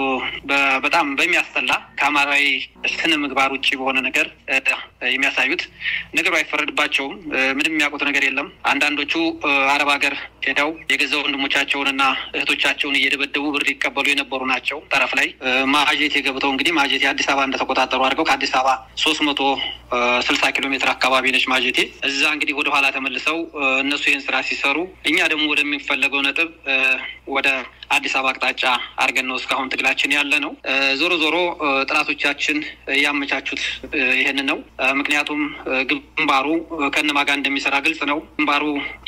በጣም በሚያስጠላ ከአማራዊ ስነ ምግባር ውጭ በሆነ ነገር የሚያሳዩት ነገሩ አይፈረድባቸውም። ምንም የሚያውቁት ነገር የለም። አንዳንዶቹ አረብ ሀገር ሄደው የገዛ ወንድሞቻቸውንና እህቶቻቸውን እየደበደቡ ብር ሊቀበሉ የነበሩ ናቸው። ጠረፍ ላይ ማጀቴ ገብተው እንግዲህ ማጀቴ አዲስ አበባ እንደተቆጣጠሩ አድርገው ከአዲስ አበባ ሶስት መቶ ስልሳ ኪሎ ሜትር አካባቢ ነች ማጀቴ። እዛ እንግዲህ ወደ ኋላ ተመልሰው እነሱ ይህን ስራ ሲሰሩ እኛ ደግሞ ወደሚፈለገው ነጥብ ወደ አዲስ አበባ አቅጣጫ አድርገን ነው እስካሁን ትግላችን ያለ ነው። ዞሮ ዞሮ ጠላቶቻችን ያመቻቹት ይህን ነው። ምክንያቱም ግንባሩ ከነማ ጋር እንደሚሰራ ግልጽ ነው። ግንባሩ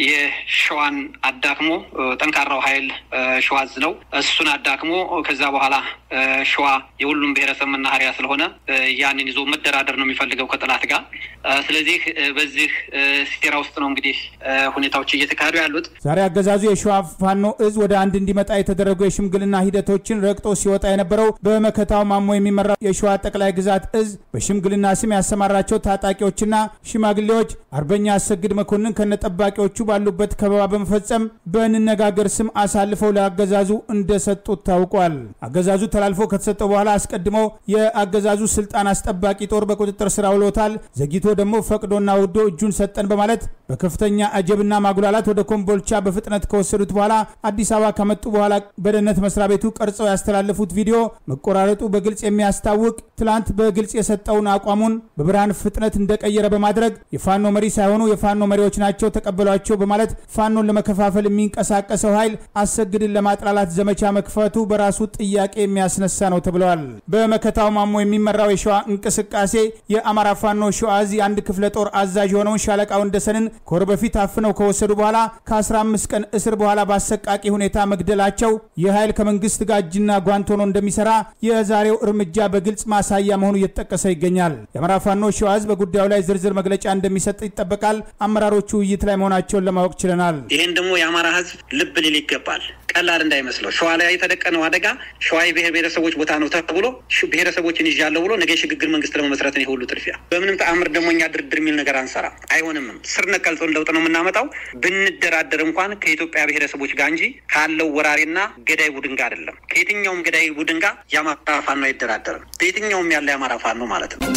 የሸዋን አዳክሞ ጠንካራው ኃይል ሸዋዝ ነው። እሱን አዳክሞ ከዛ በኋላ ሸዋ የሁሉም ብሔረሰብ መናኸሪያ ስለሆነ ያንን ይዞ መደራደር ነው የሚፈልገው ከጠላት ጋር። ስለዚህ በዚህ ሴራ ውስጥ ነው እንግዲህ ሁኔታዎች እየተካሄዱ ያሉት። ዛሬ አገዛዙ የሸዋ ፋኖ እዝ ወደ አንድ እንዲመጣ የተደረጉ የሽምግልና ሂደቶችን ረግጦ ሲወጣ የነበረው በመከታው ማሞ የሚመራው የሸዋ ጠቅላይ ግዛት እዝ በሽምግልና ስም ያሰማራቸው ታጣቂዎችና ሽማግሌዎች አርበኛ አሰግድ መኮንን ከነጠባቂዎቹ ባሉበት ከበባ በመፈጸም በንነጋገር ስም አሳልፈው ለአገዛዙ እንደሰጡት ታውቋል። አገዛዙ ተላልፎ ከተሰጠው በኋላ አስቀድሞ የአገዛዙ ስልጣን አስጠባቂ ጦር በቁጥጥር ስር አውሎታል። ዘግይቶ ደግሞ ፈቅዶና ወዶ እጁን ሰጠን በማለት በከፍተኛ አጀብና ማጉላላት ወደ ኮምቦልቻ በፍጥነት ከወሰዱት በኋላ አዲስ አበባ ከመጡ በኋላ በደህንነት መስሪያ ቤቱ ቀርጸው ያስተላለፉት ቪዲዮ መቆራረጡ በግልጽ የሚያስታውቅ ትላንት በግልጽ የሰጠውን አቋሙን በብርሃን ፍጥነት እንደቀየረ በማድረግ የፋኖ መሪ ሳይሆኑ የፋኖ መሪዎች ናቸው ተቀበሏቸው በማለት ፋኖን ለመከፋፈል የሚንቀሳቀሰው ኃይል አሰግድን ለማጥላላት ዘመቻ መክፈቱ በራሱ ጥያቄ የሚያስነሳ ነው ተብለዋል። በመከታው ማሞ የሚመራው የሸዋ እንቅስቃሴ የአማራ ፋኖ ሸዋ ዕዝ አንድ ክፍለ ጦር አዛዥ የሆነውን ሻለቃ ወንደሰንን ከወር በፊት አፍነው ከወሰዱ በኋላ ከ15 ቀን እስር በኋላ በአሰቃቂ ሁኔታ መግደላቸው ይህ ኃይል ከመንግስት ጋር እጅና ጓንት ሆኖ እንደሚሰራ የዛሬው እርምጃ በግልጽ ማሳያ መሆኑ እየተጠቀሰ ይገኛል። የአማራ ፋኖ ሸዋ ዕዝ በጉዳዩ ላይ ዝርዝር መግለጫ እንደሚሰጥ ይጠበቃል። አመራሮቹ ውይይት ላይ መሆናቸውን ለማወቅ ችለናል። ይህን ደግሞ የአማራ ህዝብ ልብ ሊል ይገባል። ቀላል እንዳይመስለው ሸዋ ላይ የተደቀነው አደጋ ሸዋ የብሔር ብሔረሰቦች ቦታ ነው ተብሎ ብሔረሰቦችን ይዣለሁ ብሎ ነገ የሽግግር መንግስት ለመመስረት ነው የሁሉ ጥድፊያ። በምንም ተአምር ደግሞ እኛ ድርድር የሚል ነገር አንሰራ፣ አይሆንምም። ስር ነቀል ለውጥ ነው የምናመጣው። ብንደራደር እንኳን ከኢትዮጵያ ብሔረሰቦች ጋር እንጂ ካለው ወራሪና ገዳይ ቡድን ጋር አይደለም። ከየትኛውም ገዳይ ቡድን ጋር የአማራ ፋኖ አይደራደርም። በየትኛውም ያለ የአማራ ፋኖ ማለት ነው።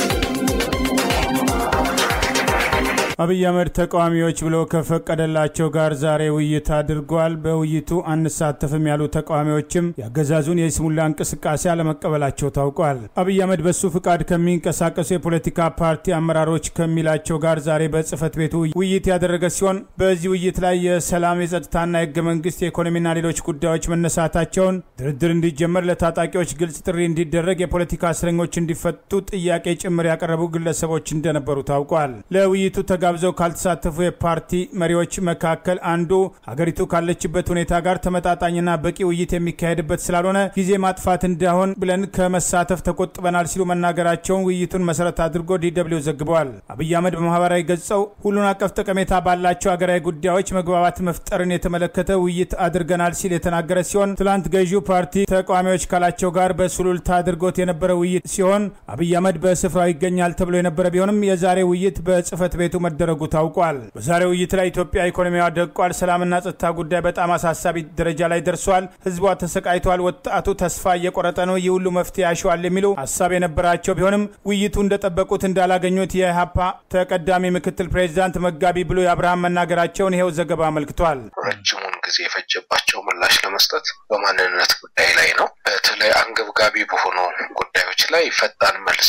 አብይ አህመድ ተቃዋሚዎች ብሎ ከፈቀደላቸው ጋር ዛሬ ውይይት አድርጓል። በውይይቱ አንሳተፍም ያሉ ተቃዋሚዎችም የአገዛዙን የስሙላ እንቅስቃሴ አለመቀበላቸው ታውቋል። አብይ አህመድ በሱ ፍቃድ ከሚንቀሳቀሱ የፖለቲካ ፓርቲ አመራሮች ከሚላቸው ጋር ዛሬ በጽህፈት ቤቱ ውይይት ያደረገ ሲሆን በዚህ ውይይት ላይ የሰላም የጸጥታና የህገ መንግስት የኢኮኖሚና ሌሎች ጉዳዮች መነሳታቸውን፣ ድርድር እንዲጀመር፣ ለታጣቂዎች ግልጽ ጥሪ እንዲደረግ፣ የፖለቲካ እስረኞች እንዲፈቱ ጥያቄ ጭምር ያቀረቡ ግለሰቦች እንደነበሩ ታውቋል። ለውይይቱ ተጋ ተጋብዘው ካልተሳተፉ የፓርቲ መሪዎች መካከል አንዱ ሀገሪቱ ካለችበት ሁኔታ ጋር ተመጣጣኝና በቂ ውይይት የሚካሄድበት ስላልሆነ ጊዜ ማጥፋት እንዳይሆን ብለን ከመሳተፍ ተቆጥበናል ሲሉ መናገራቸውን ውይይቱን መሰረት አድርጎ ዲደብሊው ዘግበዋል። አብይ አህመድ በማህበራዊ ገጸው ሁሉን አቀፍ ጠቀሜታ ባላቸው ሀገራዊ ጉዳዮች መግባባት መፍጠርን የተመለከተ ውይይት አድርገናል ሲል የተናገረ ሲሆን ትላንት ገዢው ፓርቲ ተቃዋሚዎች ካላቸው ጋር በሱሉልታ አድርጎት የነበረ ውይይት ሲሆን አብይ አህመድ በስፍራው ይገኛል ተብሎ የነበረ ቢሆንም የዛሬ ውይይት በጽህፈት ቤቱ መደረጉ ታውቋል። በዛሬ ውይይት ላይ ኢትዮጵያ ኢኮኖሚዋ ደቋል፣ ሰላምና ጸጥታ ጉዳይ በጣም አሳሳቢ ደረጃ ላይ ደርሷል፣ ህዝቧ ተሰቃይቷል፣ ወጣቱ ተስፋ እየቆረጠ ነው፣ ይህ ሁሉ መፍትሄ ያሸዋል የሚሉ ሀሳብ የነበራቸው ቢሆንም ውይይቱ እንደጠበቁት እንዳላገኙት የኢህአፓ ተቀዳሚ ምክትል ፕሬዚዳንት መጋቢ ብሎ የአብርሃም መናገራቸውን ይኸው ዘገባ አመልክቷል። ረጅሙን ጊዜ የፈጀባቸው ምላሽ ለመስጠት በማንነት ጉዳይ ላይ ነው። በተለይ አንገብጋቢ በሆኑ ጉዳዮች ላይ ፈጣን መልስ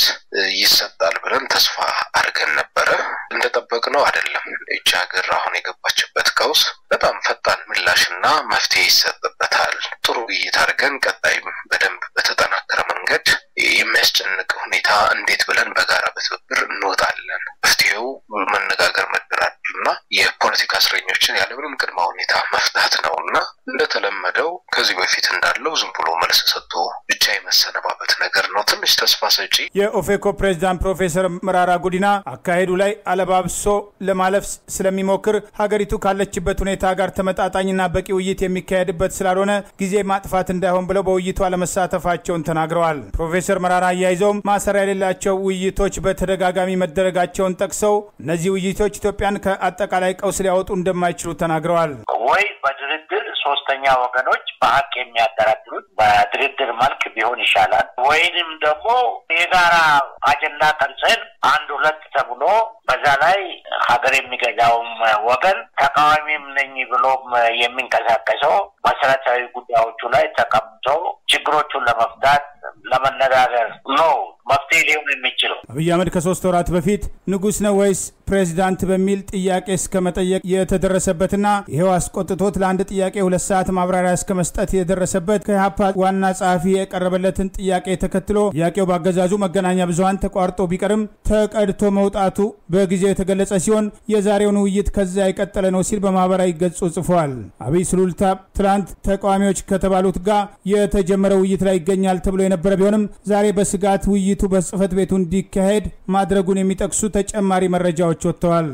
ይሰጣል ብለን ተስፋ አድርገን ነበረ። እንደጠበቅነው አይደለም። ይቺ ሀገር አሁን የገባችበት ቀውስ በጣም ፈጣን ምላሽና መፍትሄ ይሰጥበታል። ጥሩ ውይይት አድርገን ቀጣይም በደንብ በተጠናከረ መንገድ የሚያስጨንቅ ሁኔታ እንዴት ብለን በጋራ በትብብር እንወጣለን። መፍትሄው መነጋገር፣ መደራደርና የፖለቲካ እስረኞችን ያለምንም ቅድመ ሁኔታ መፍታት ነው እና እንደተለመደው ከዚህ በፊት እንዳለው ዝም ብሎ መልስ ሰጥቶ ብቻ የመሰነባበት ነገር ነው። ትንሽ ተስፋ ሰጪ የኦፌኮ ፕሬዝዳንት ፕሮፌሰር መራራ ጉዲና አካሄዱ ላይ አለባብሶ ለማለፍ ስለሚሞክር ሀገሪቱ ካለችበት ሁኔታ ጋር ተመጣጣኝና በቂ ውይይት የሚካሄድበት ስላልሆነ ጊዜ ማጥፋት እንዳይሆን ብለው በውይይቱ አለመሳተፋቸውን ተናግረዋል። ፕሮፌሰር መራራ አያይዘውም ማሰሪያ የሌላቸው ውይይቶች በተደጋጋሚ መደረጋቸውን ጠቅሰው እነዚህ ውይይቶች ኢትዮጵያን ከአጠቃላይ ቀውስ ሊያወጡ እንደማይችሉ ተናግረዋል። ወይ በድርድር ሶስተኛ ወገኖች በሀቅ የሚያደራድሩት በድርድር መልክ ቢሆን ይሻላል። ወይንም ደግሞ የጋራ አጀንዳ ቀርጸን አንድ ሁለት ተብሎ በዛ ላይ ሀገር የሚገዛውም ወገን ተቃዋሚም ነኝ ብሎም የሚንቀሳቀሰው መሰረታዊ ጉዳዮቹ ላይ ተቀምጦ ችግሮቹን ለመፍታት ለመነጋገር ነው መፍትሄ ሊሆን የሚችለው። አብይ አህመድ ከሶስት ወራት በፊት ንጉሥ ነው ወይስ ፕሬዚዳንት በሚል ጥያቄ እስከ መጠየቅ የተደረሰበትና ይኸው አስቆጥቶት ለአንድ ጥያቄ ሁለት ሰዓት ማብራሪያ እስከ መስጠት የደረሰበት ከኢህአፓ ዋና ጸሐፊ የቀረበለትን ጥያቄ ተከትሎ ጥያቄው በአገዛዙ መገናኛ ብዙኃን ተቋርጦ ቢቀርም ተቀድቶ መውጣቱ በጊዜው የተገለጸ ሲሆን የዛሬውን ውይይት ከዚያ የቀጠለ ነው ሲል በማህበራዊ ገጹ ጽፏል። አብይ ስሉልታ ትላንት ተቃዋሚዎች ከተባሉት ጋር የተጀመረ ውይይት ላይ ይገኛል ተብሎ የነበረ ቢሆንም ዛሬ በስጋት ውይይቱ በጽህፈት ቤቱ እንዲካሄድ ማድረጉን የሚጠቅሱ ተጨማሪ መረጃዎች ወጥተዋል።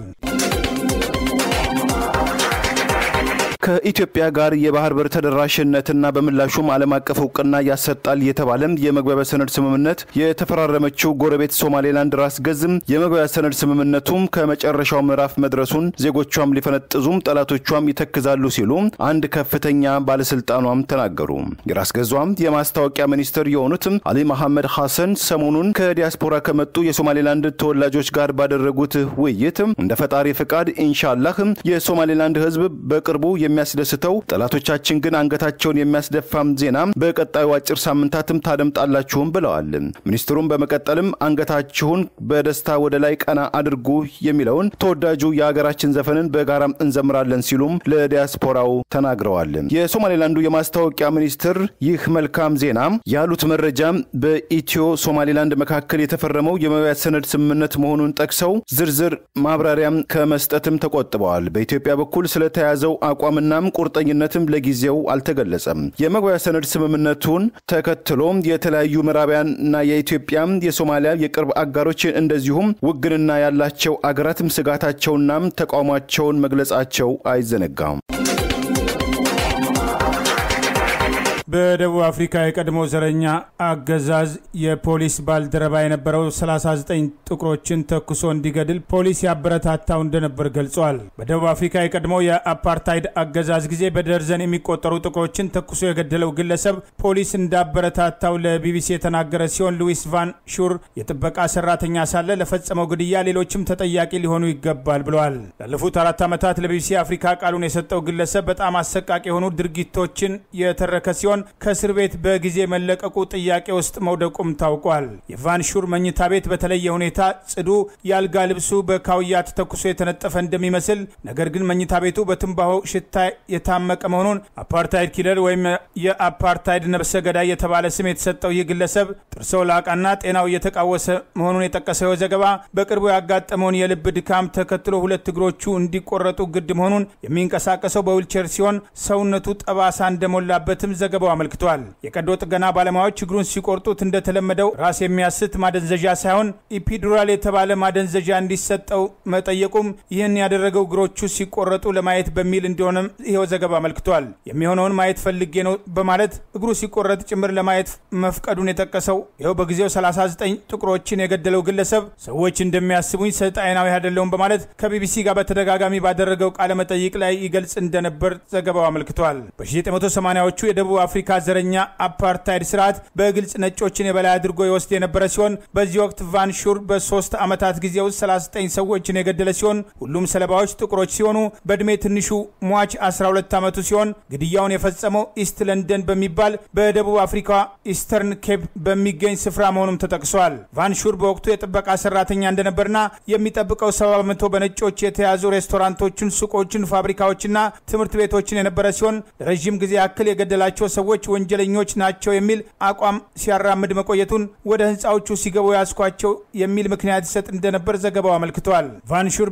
ከኢትዮጵያ ጋር የባህር በር ተደራሽነትና በምላሹም ዓለም አቀፍ እውቅና ያሰጣል የተባለም የመግባቢያ ሰነድ ስምምነት የተፈራረመችው ጎረቤት ሶማሌላንድ ራስ ገዝም የመግባቢያ ሰነድ ስምምነቱም ከመጨረሻው ምዕራፍ መድረሱን ዜጎቿም ሊፈነጥዙም ጠላቶቿም ይተክዛሉ ሲሉ አንድ ከፍተኛ ባለስልጣኗም ተናገሩ። የራስ ገዟም የማስታወቂያ ሚኒስትር የሆኑትም አሊ መሐመድ ሐሰን ሰሞኑን ከዲያስፖራ ከመጡ የሶማሌላንድ ተወላጆች ጋር ባደረጉት ውይይት እንደ ፈጣሪ ፍቃድ ኢንሻላህ የሶማሌላንድ ህዝብ በቅርቡ የሚያስደስተው ጠላቶቻችን ግን አንገታቸውን የሚያስደፋም ዜና በቀጣዩ አጭር ሳምንታትም ታደምጣላችሁም ብለዋል። ሚኒስትሩም በመቀጠልም አንገታችሁን በደስታ ወደ ላይ ቀና አድርጉ የሚለውን ተወዳጁ የሀገራችን ዘፈንን በጋራ እንዘምራለን ሲሉም ለዲያስፖራው ተናግረዋል። የሶማሌላንዱ የማስታወቂያ ሚኒስትር ይህ መልካም ዜና ያሉት መረጃ በኢትዮ ሶማሌላንድ መካከል የተፈረመው የመግባቢያ ሰነድ ስምምነት መሆኑን ጠቅሰው ዝርዝር ማብራሪያም ከመስጠትም ተቆጥበዋል። በኢትዮጵያ በኩል ስለተያዘው አቋምናም ቁርጠኝነትም ለጊዜው አልተገለጸም። የመግባቢያ ሰነድ ስምምነቱን ተከትሎ የተለያዩ ምዕራባውያንና የኢትዮጵያም የሶማሊያ የቅርብ አጋሮች እንደዚሁም ውግንና ያላቸው አገራትም ስጋታቸውናም ተቃውሟቸውን መግለጻቸው አይዘነጋም። በደቡብ አፍሪካ የቀድሞ ዘረኛ አገዛዝ የፖሊስ ባልደረባ የነበረው 39 ጥቁሮችን ተኩሶ እንዲገድል ፖሊስ ያበረታታው እንደነበር ገልጿል። በደቡብ አፍሪካ የቀድሞ የአፓርታይድ አገዛዝ ጊዜ በደርዘን የሚቆጠሩ ጥቁሮችን ተኩሶ የገደለው ግለሰብ ፖሊስ እንዳበረታታው ለቢቢሲ የተናገረ ሲሆን ሉዊስ ቫን ሹር የጥበቃ ሰራተኛ ሳለ ለፈጸመው ግድያ ሌሎችም ተጠያቂ ሊሆኑ ይገባል ብለዋል። ላለፉት አራት ዓመታት ለቢቢሲ አፍሪካ ቃሉን የሰጠው ግለሰብ በጣም አሰቃቂ የሆኑ ድርጊቶችን የተረከ ሲሆን ሲሆን ከእስር ቤት በጊዜ መለቀቁ ጥያቄ ውስጥ መውደቁም ታውቋል። የቫንሹር መኝታ ቤት በተለየ ሁኔታ ጽዱ፣ የአልጋ ልብሱ በካውያ ተተኩሶ የተነጠፈ እንደሚመስል ነገር ግን መኝታ ቤቱ በትንባሆ ሽታ የታመቀ መሆኑን አፓርታይድ ኪለር ወይም የአፓርታይድ ነብሰ ገዳይ የተባለ ስም የተሰጠው ይህ ግለሰብ ጥርሰ ላቃና ጤናው እየተቃወሰ መሆኑን የጠቀሰው ዘገባ በቅርቡ ያጋጠመውን የልብ ድካም ተከትሎ ሁለት እግሮቹ እንዲቆረጡ ግድ መሆኑን የሚንቀሳቀሰው በዊልቸር ሲሆን ሰውነቱ ጠባሳ እንደሞላበትም ዘገባው አመልክቷል። የቀዶ ጥገና ባለሙያዎች እግሩን ሲቆርጡት እንደተለመደው ራስ የሚያስት ማደንዘዣ ሳይሆን ኢፒዱራል የተባለ ማደንዘዣ እንዲሰጠው መጠየቁም ይህን ያደረገው እግሮቹ ሲቆረጡ ለማየት በሚል እንደሆነም ይኸው ዘገባ አመልክቷል። የሚሆነውን ማየት ፈልጌ ነው በማለት እግሩ ሲቆረጥ ጭምር ለማየት መፍቀዱን የጠቀሰው ይኸው በጊዜው 39 ጥቁሮችን የገደለው ግለሰብ ሰዎች እንደሚያስቡኝ ሰይጣናዊ አይደለሁም በማለት ከቢቢሲ ጋር በተደጋጋሚ ባደረገው ቃለ መጠይቅ ላይ ይገልጽ እንደነበር ዘገባው አመልክቷል። በ1980ዎቹ የደቡብ አፍሪካ ዘረኛ አፓርታይድ ስርዓት በግልጽ ነጮችን የበላይ አድርጎ ይወስድ የነበረ ሲሆን በዚህ ወቅት ቫን ሹር በሶስት ዓመታት ጊዜ ውስጥ 39 ሰዎችን የገደለ ሲሆን ሁሉም ሰለባዎች ጥቁሮች ሲሆኑ በዕድሜ ትንሹ ሟች 12 ዓመቱ ሲሆን ግድያውን የፈጸመው ኢስት ለንደን በሚባል በደቡብ አፍሪካ ኢስተርን ኬፕ በሚገኝ ስፍራ መሆኑም ተጠቅሷል። ቫን ሹር በወቅቱ የጥበቃ ሰራተኛ እንደነበርና የሚጠብቀው ሰባ በመቶ በነጮች የተያዙ ሬስቶራንቶችን፣ ሱቆችን፣ ፋብሪካዎችና ትምህርት ቤቶችን የነበረ ሲሆን ለረዥም ጊዜ ያክል የገደላቸው ሰዎች ወንጀለኞች ናቸው የሚል አቋም ሲያራምድ መቆየቱን ወደ ህንፃዎቹ ሲገቡ ያስኳቸው የሚል ምክንያት ይሰጥ እንደነበር ዘገባው አመልክቷል። ቫንሹር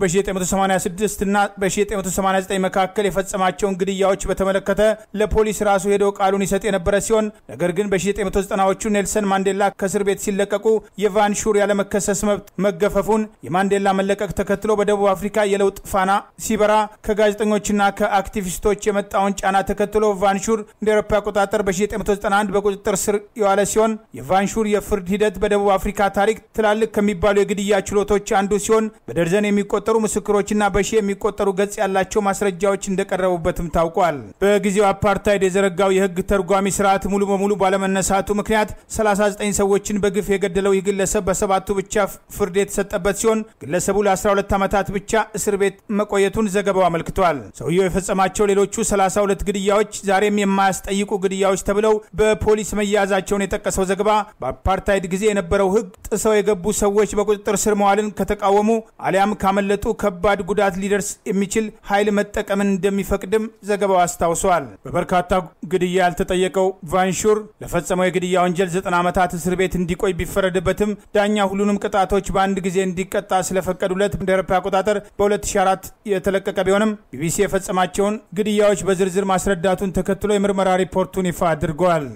በ1986 እና በ1989 መካከል የፈጸማቸውን ግድያዎች በተመለከተ ለፖሊስ ራሱ ሄዶ ቃሉን ይሰጥ የነበረ ሲሆን ነገር ግን በ1990ዎቹ ኔልሰን ማንዴላ ከእስር ቤት ሲለቀቁ የቫንሹር ያለመከሰስ መብት መገፈፉን የማንዴላ መለቀቅ ተከትሎ በደቡብ አፍሪካ የለውጥ ፋና ሲበራ ከጋዜጠኞችና ከአክቲቪስቶች የመጣውን ጫና ተከትሎ ቫንሹር እንደ አውሮፓ አቆጣጠር በ1991 በቁጥጥር ስር የዋለ ሲሆን የቫንሹር የፍርድ ሂደት በደቡብ አፍሪካ ታሪክ ትላልቅ ከሚባሉ የግድያ ችሎቶች አንዱ ሲሆን በደርዘን የሚቆጠሩ ምስክሮችና በሺ የሚቆጠሩ ገጽ ያላቸው ማስረጃዎች እንደቀረቡበትም ታውቋል። በጊዜው አፓርታይድ የዘረጋው የህግ ተርጓሚ ስርዓት ሙሉ በሙሉ ባለመነሳቱ ምክንያት 39 ሰዎችን በግፍ የገደለው ይህ ግለሰብ በሰባቱ ብቻ ፍርድ የተሰጠበት ሲሆን ግለሰቡ ለ12 ዓመታት ብቻ እስር ቤት መቆየቱን ዘገባው አመልክቷል። ሰውየው የፈጸማቸው ሌሎቹ 32 ግድያዎች ዛሬም የማያስጠይቁ ግድያዎች ተብለው በፖሊስ መያዛቸውን የጠቀሰው ዘገባ በአፓርታይድ ጊዜ የነበረው ህግ ጥሰው የገቡ ሰዎች በቁጥጥር ስር መዋልን ከተቃወሙ አሊያም ካመለጡ ከባድ ጉዳት ሊደርስ የሚችል ኃይል መጠቀምን እንደሚፈቅድም ዘገባው አስታውሷል። በበርካታ ግድያ ያልተጠየቀው ቫንሹር ለፈጸመው የግድያ ወንጀል 90 ዓመታት እስር ቤት እንዲቆይ ቢፈረድበትም ዳኛ ሁሉንም ቅጣቶች በአንድ ጊዜ እንዲቀጣ ስለፈቀዱለት እንደ አውሮፓ አቆጣጠር በ2004 የተለቀቀ ቢሆንም ቢቢሲ የፈጸማቸውን ግድያዎች በዝርዝር ማስረዳቱን ተከትሎ የምርመራ ሪፖርቱን ይፋ አድርገዋል።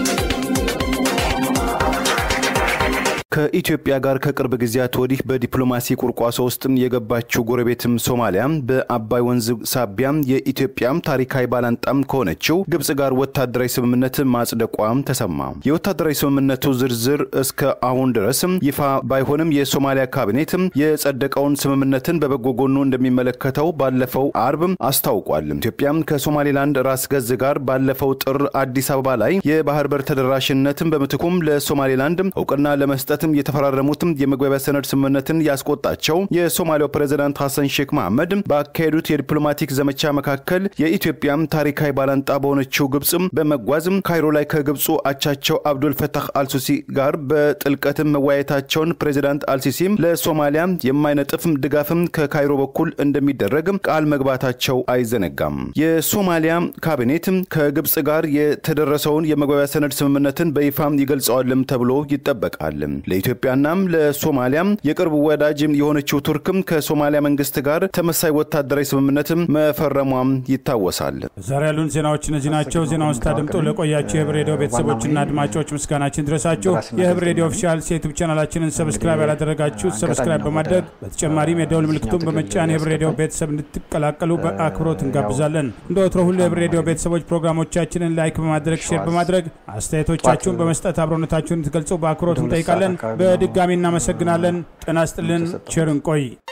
ከኢትዮጵያ ጋር ከቅርብ ጊዜያት ወዲህ በዲፕሎማሲ ቁርቋሶ ውስጥም የገባችው ጎረቤትም ሶማሊያ በአባይ ወንዝ ሳቢያም የኢትዮጵያም ታሪካዊ ባላንጣም ከሆነችው ግብጽ ጋር ወታደራዊ ስምምነት ማጽደቋም ተሰማ። የወታደራዊ ስምምነቱ ዝርዝር እስከ አሁን ድረስም ይፋ ባይሆንም የሶማሊያ ካቢኔትም የጸደቀውን ስምምነትን በበጎ ጎኑ እንደሚመለከተው ባለፈው አርብ አስታውቋል። ኢትዮጵያም ከሶማሌላንድ ራስ ገዝ ጋር ባለፈው ጥር አዲስ አበባ ላይ የባህር በር ተደራሽነትን በምትኩም ለሶማሌላንድ እውቅና ለመስጠት የተፈራረሙትም የመግባቢያ ሰነድ ስምምነትን ያስቆጣቸው የሶማሊያው ፕሬዚዳንት ሐሰን ሼክ መሐመድ ባካሄዱት የዲፕሎማቲክ ዘመቻ መካከል የኢትዮጵያም ታሪካዊ ባላንጣ በሆነችው ግብፅም በመጓዝም ካይሮ ላይ ከግብፁ አቻቸው አብዱል ፈታህ አልሲሲ ጋር በጥልቀትም መወያየታቸውን ፕሬዚዳንት አልሲሲም ለሶማሊያ የማይነጥፍም ድጋፍም ከካይሮ በኩል እንደሚደረግ ቃል መግባታቸው አይዘነጋም። የሶማሊያ ካቢኔት ከግብፅ ጋር የተደረሰውን የመግባቢያ ሰነድ ስምምነትን በይፋም ይገልጸዋልም ተብሎ ይጠበቃል። ለኢትዮጵያናም ለሶማሊያም የቅርብ ወዳጅ የሆነችው ቱርክም ከሶማሊያ መንግስት ጋር ተመሳይ ወታደራዊ ስምምነትም መፈረሟም ይታወሳል። ዛሬ ያሉን ዜናዎች እነዚህ ናቸው። ዜናውን ስታደምጡ ለቆያቸው የህብር ሬዲዮ ቤተሰቦችና አድማጮች ምስጋናችን ድረሳችሁ። የህብር ሬዲዮ ኦፊሻል ዩቱብ ቻናላችንን ሰብስክራይብ ያላደረጋችሁ ሰብስክራይብ በማድረግ በተጨማሪም የደውል ምልክቱን በመጫን የህብር ሬዲዮ ቤተሰብ እንድትቀላቀሉ በአክብሮት እንጋብዛለን። እንደ ወትሮ ሁሉ የህብር ሬዲዮ ቤተሰቦች ፕሮግራሞቻችንን ላይክ በማድረግ ሼር በማድረግ አስተያየቶቻችሁን በመስጠት አብሮነታችሁን እንድትገልጹ በአክብሮት እንጠይቃለን። በድጋሚ እናመሰግናለን። ጤና ይስጥልን። ቸር እንቆይ።